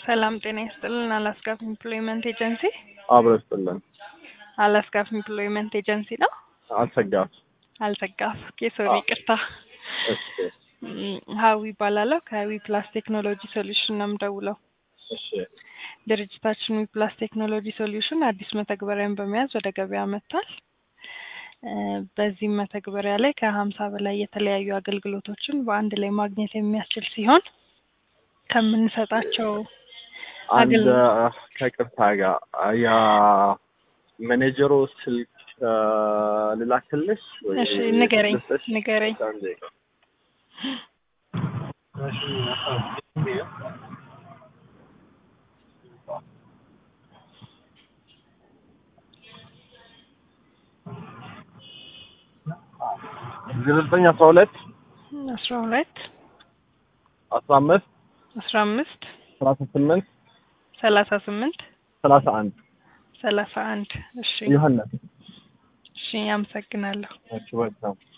ሰላም ጤና ይስጥልን። አላስካፍ ኢምፕሎይመንት ኤጀንሲ አብሮ ይስጥልን። አላስካፍ ኢምፕሎይመንት ኤጀንሲ ነው። አልሰጋም። አልዘጋፍ ሶሪ፣ አዎ። ይቅርታ። እሺ ም፣ ሀዊ ይባላለሁ ከዊ ፕላስ ቴክኖሎጂ ሶሉሽን ነው የምደውለው። እሺ ድርጅታችን ዊ ፕላስ ቴክኖሎጂ ሶሉሽን አዲስ መተግበሪያን በመያዝ ወደ ገበያ መጥቷል። እ፣ በዚህም መተግበሪያ ላይ ከሀምሳ በላይ የተለያዩ አገልግሎቶችን በአንድ ላይ ማግኘት የሚያስችል ሲሆን ከምንሰጣቸው አንድ አገል- ከቅርታ ጋር ያ ማኔጀሩ ስልክ አ፣ ልላክልሽ ወይ እሺ ንገረኝ ልስጥሽ? ንገረኝ። አንዴ። ዘጠኝ አስራ ሁለት አስራ ሁለት አስራ አምስት አስራ አምስት ሰላሳ ስምንት ሰላሳ ስምንት ሰላሳ አንድ ሰላሳ አንድ እሺ ዮሐንስ እሺ አመሰግናለሁ። እሺ ወልካም